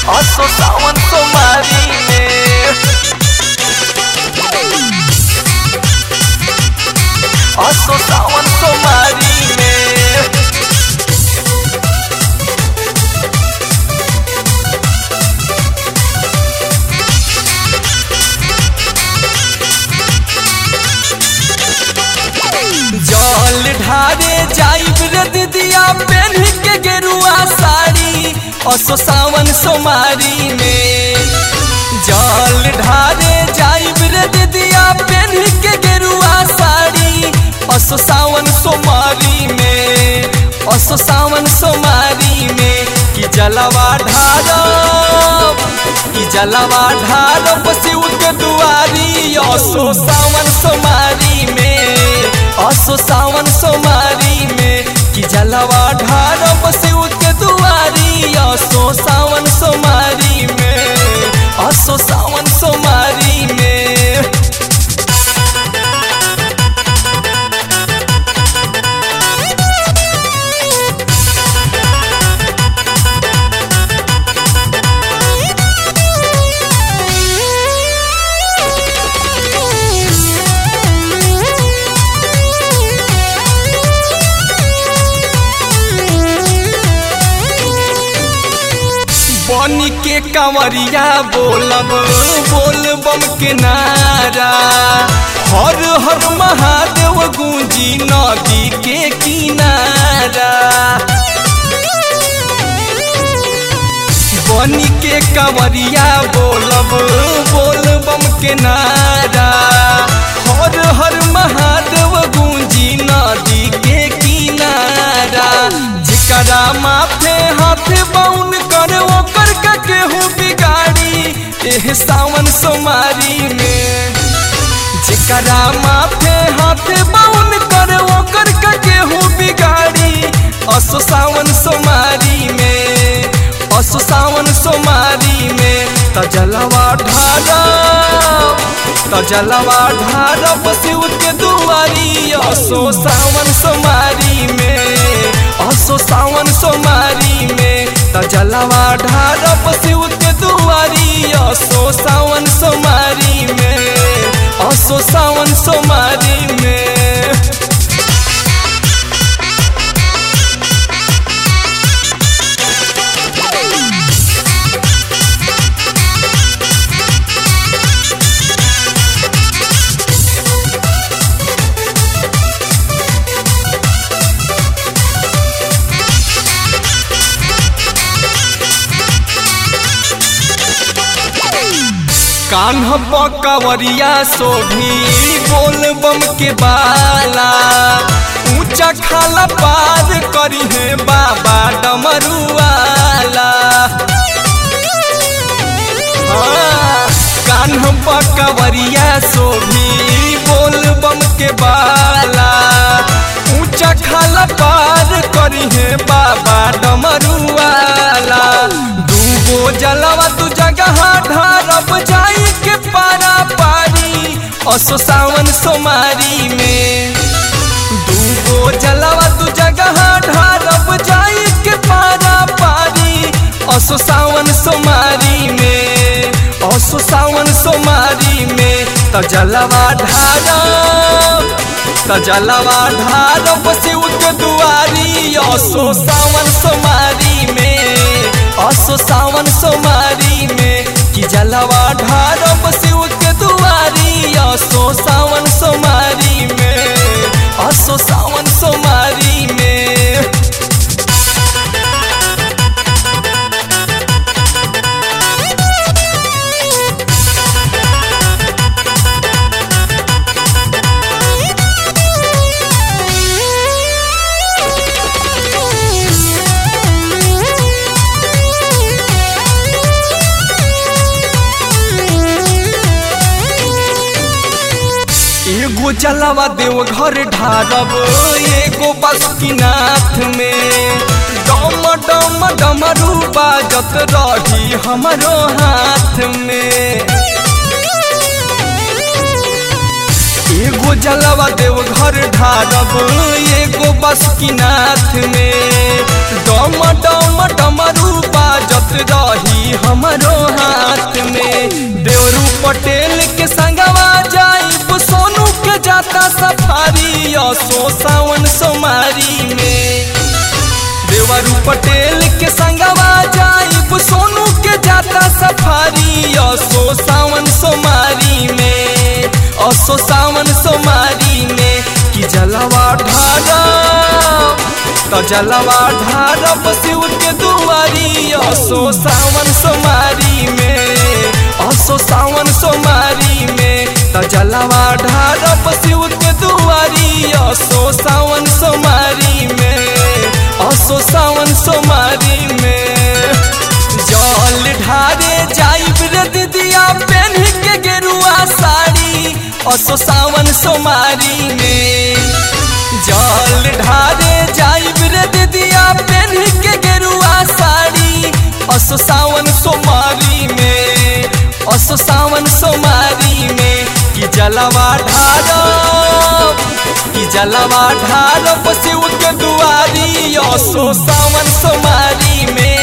असो सावन सोमारी में असो सावन सोमारी में जल ढारे जाइब रे दीदिया पहन के गेरुआ साड़ी असो सावन सोमारी में जल ढारे जाइब रे दीदिया पहन के गेरुआ साड़ी असो सावन सोमारी में असो सावन सोमारी में कि जलवा ढारब कि जलवा ढारब शिव के दुआरी असो सावन सोमारी में असो सावन सोमारी में कि जलवा ढारब शिव के दुआरी असो सावन सोमारी में असो सावन सोमारी में बनी के कंवरिया बोलब बोल बम के नारा हर हर महादेव गूंजी नदी के किनारा बनी के कंवरिया बोलब बोल बम के नारा हर हर महादेव गूंजी नदी के किनारा जिकरा माथे हाथ बाउन कर ओकर का केहू बिगाड़ी एह सावन सोमारी में जिकरा माथे हाथ बाउन कर ओकर का केहू बिगाड़ी असो सावन सोमारी में असो सावन सोमारी में तजलवा ढारा तजलवा ढारा शिव के दुआरी असो सावन सोमारी में असो सावन सोमारी में तजलवा ढारा शिव के दुआरी असो सावन सोमारी में असो सावन सोमारी में कान्ह पकवरिया सोभी बोल बम के बाला ऊंचा खाला पार करी है बाबा डमरुआला हाँ, कान्ह पकवरिया सोभी बोल बम के बाला ऊंचा खाला पार करी है बाबा डमरुआला दूगो जलवा तू जगह ढारब जाई के पारा पारी असो सावन सोमारी में दूगो जलवा तू जगह ढारब जाई के पारा पारी असो सावन सोमारी में असो सावन सोमारी में त जलवा ढारब त जलवा ढारब शिव के दुआरी असो सावन सोमारी में असो सावन सोमारी में कि जलवा ढारब शिव के दुआरी असो सावन सोमारी में असो सावन सोमारी में एगो जलवा देव घर ढारब एगो बसुकीनाथ में डम डम डमरू बाजत रही हमरो हाथ में एगो जलवा देव घर ढारब एगो बसुकीनाथ में डम डम डमरू बाजत रही हम पटेल के संगवा जाइब सोनू के जाता सफारी असो सावन सोमारी में देवरू पटेल के संगवा जाइब सोनू के जाता सफारी असो सावन सोमारी में असो सावन सोमारी में कि जलवा ढारा तो जलवा ढारब शिव के दुआरी असो सावन सोमारी में असो सावन सोमारी में तो जलवा ढारब शिव के दुआरी असो सावन सोमारी में असो सावन सोमारी में जल ढारे जाइब रे दीदिया पहन के गेरुआ साड़ी असो सावन सोमारी में जल ढारे जाइब रे दीदिया पहन के गेरुआ साड़ी असो सावन सोमारी में असो सावन सोमारी में कि जलवा ढारब कि जलवा ढारब शिव के दुआरी असो सावन सोमारी में